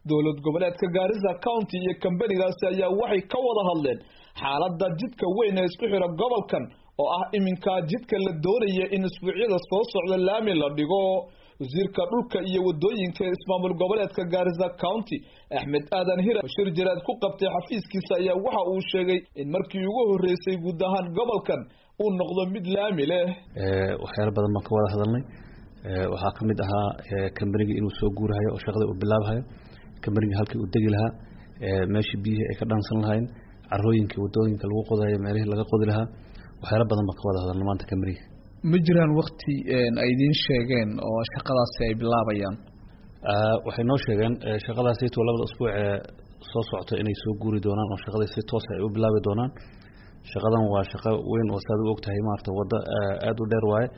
dowlad goboleedka gaarisa county iyo kambanigaasi ayaa waxay ka wada hadleen xaaladda jidka weyn ee isku xira gobolkan oo ah iminkaa jidka la doonaya in isbuucyada soo socda laami la dhigo wasiirka dhulka iyo wadooyinka ee ismaamul goboleedka gaarisa county axmed aadan hira bashir jaraad ku qabtay xafiiskiisa ayaa waxa uu sheegay in markii ugu horreysay guud ahaan gobolkan uu noqdo mid laami leh waxyaalo badan baan ka wada hadalnay waxaa ka mid ahaa kambanigii inuu soo guurahayo oo shaqada uu bilaabahayo kambanigii halkii uu degi lahaa meeshii biyihii ay ka dhaansan lahayn carooyinkii wadooyinka lagu qodayo meelihii laga qodi lahaa waxyaalo badan baan ka wada hadalnay maanta kambaniga ma jiraan wakti ay idiin sheegeen oo shaqadaasi ay bilaabayaan waxay noo sheegeen shaqadaasito labada usbuuc ee soo socota inay soo guuri doonaan oo shaqadii si toosa ay u bilaabi doonaan shaqadan waa shaqo weyn oo saad u og tahay maarata waddo aada u dheer waaye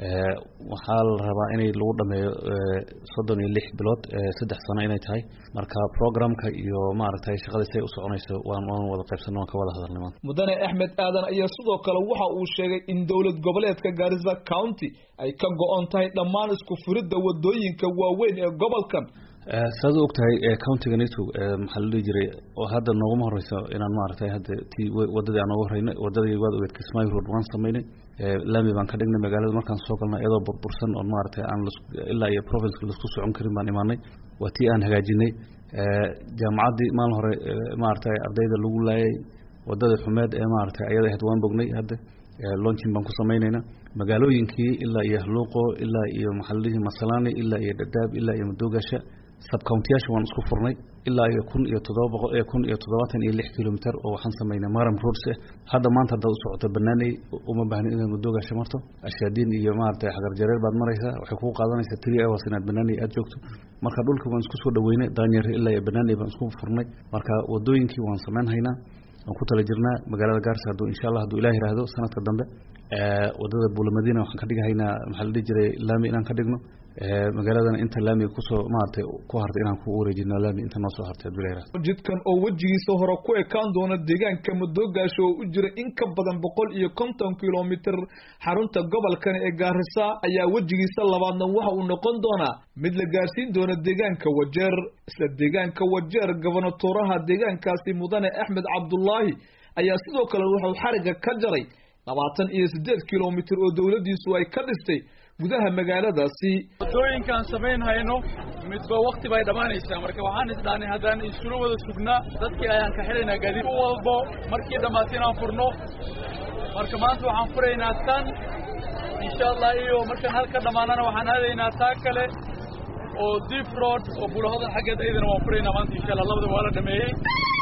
waxaa la rabaa inay lagu dhameeyo soddon iyo lix bilood saddex sano inay tahay marka programka iyo maaragtay shaqada siay u soconayso waan waan wada qaybsano waan ka wada hadalnay maanta mudane axmed aadan ayaa sidoo kale waxa uu sheegay in dowlad goboleedka gaarisa county ay ka go-on tahay dhammaan isku furidda wadooyinka waaweyn ee gobolkan saad u og tahay countiga nato maxaa la dhihi jiray oo hadda nooguma horeyso inaan maaragtay hadda ti wadadii aan nooga horeynay wadadii waad ogeed kismaayo road waan samaynay laami baan ka dhignay magaalada markaan soo galnay iyadoo burbursan oon maaragtay aan ilaa iyo provinceka laisku socon karin baan imaanay waa tii aan hagaajinay jaamacaddii maalin hore maaragtay ardayda lagu laayay wadadii xumeed ee maaragtay ayada ahayd waan bognay hadda launchin baan ku samaynaynaa magaalooyinkii ilaa iyo haluuqo ilaa iyo maxaa la dhihi masalani ilaa iyo dhadhaab ilaa iyo madoogasha subcountiyaasha waan isku furnay ilaa iyo kun iyo toddoba boqol kun iyo toddobaatan iyo lix kilomitr oo waxaan samaynay maram roads ah hadda maanta haddaad u socoto banaaney uma baahnin inaad madoogasha marto ashaadiin iyo maaragtay xagar jareer baad maraysaa waxay kugu qaadanaysaa three hours inaad banaaney aada joogto marka dhulka waan isku soo dhaweynay daanyare ilaa iyo banaaney baan isku furnay marka wadooyinkii waan samayn haynaa waan ku tala jirnaa magaalada gaarsa hadduu insha allah hadduu ilah yihahdo sanadka dambe wadada buulamadiina waxaan ka dhigahaynaa maxaa la dhihi jiray laami inaan ka dhigno magaaladana inta laamiga kusoo maaragtay ku hartay inaan ku wareejino laami inta noo soo hartay hadduu ilah yihahdo jidkan oo wejigiisa hore ku ekaan doona deegaanka madoogaasho oo u jira in ka badan boqol iyo konton kilomitr xarunta gobolkan ee gaarisa ayaa wejigiisa labaadna waxa uu noqon doonaa mid la gaarsiin doona deegaanka wajeer isla deegaanka wajeer gobonatooraha deegaankaasi mudane axmed cabdulaahi ayaa sidoo kale wuxuu xariga ka jaray labaatan iyo siddeed kilomitr oo dowladdiisu ay ka dhistay gudaha magaaladaasi wadooyinkaan samayn hayno midba wakti bay dhammaanaysaa marka waxaan isdhaanay haddaan isula wada sugnaa dadkii ayaan ka xidhaynaa gaadiid u walbo markii dhammaata inaan furno marka maanta waxaan furaynaa tan insha allah iyo markaan halka dhammaanana waxaan aadaynaa taa kale oo deep road oo bulahodan xaggeed aydana waan furaynaa maanta insha allah labada waa la dhameeyey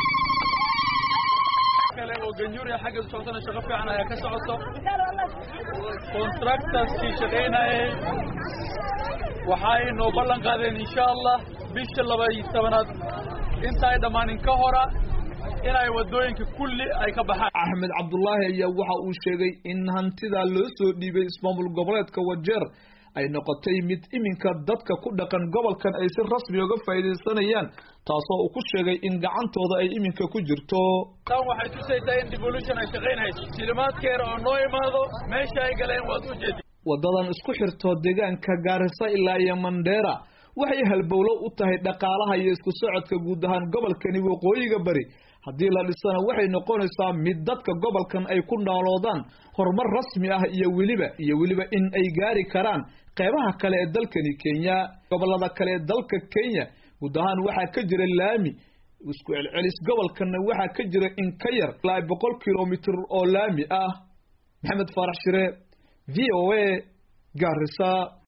kale oo ganjuuriya xaggeed u socotana shaqo fiican ayaa ka socoto contractorskii shaqaynayay waxay noo ballan qaadeen insha allah bisha laba iyo tobanaad inta ay dhammaanin ka hora inay wadooyinka kulli ay ka baxaan axmed cabdulaahi ayaa waxa uu sheegay in hantidaa loo soo dhiibay ismaamul goboleedka wajeer ay noqotay mid iminka dadka ku dhaqan gobolkan ay si rasmi uga faa'iidaysanayaan taasoo uu ku sheegay in gacantooda ay iminka ku jirto tan waxay tusaysaa in devolution ay shaqaynayso shilimaadkeera oo noo imaado meesha ay galeen waad u jeedi waddadan isku xirto deegaanka gaarisa ilaa iyo mandheera waxay halbowlo u tahay dhaqaalaha iyo isku socodka guud ahaan gobolkani waqooyiga bari haddii la dhisana waxay noqonaysaa mid dadka gobolkan ay ku nooloodaan horumar rasmi ah iyo weliba iyo weliba in ay gaari karaan qeybaha kale ee dalkani kenya gobolada kale ee dalka kenya guud ahaan waxaa ka jira laami isku celcelis gobolkanna waxaa ka jira in ka yar ilaa boqol kilomitr oo laami ah maxamed faarax shire v o a gaarisa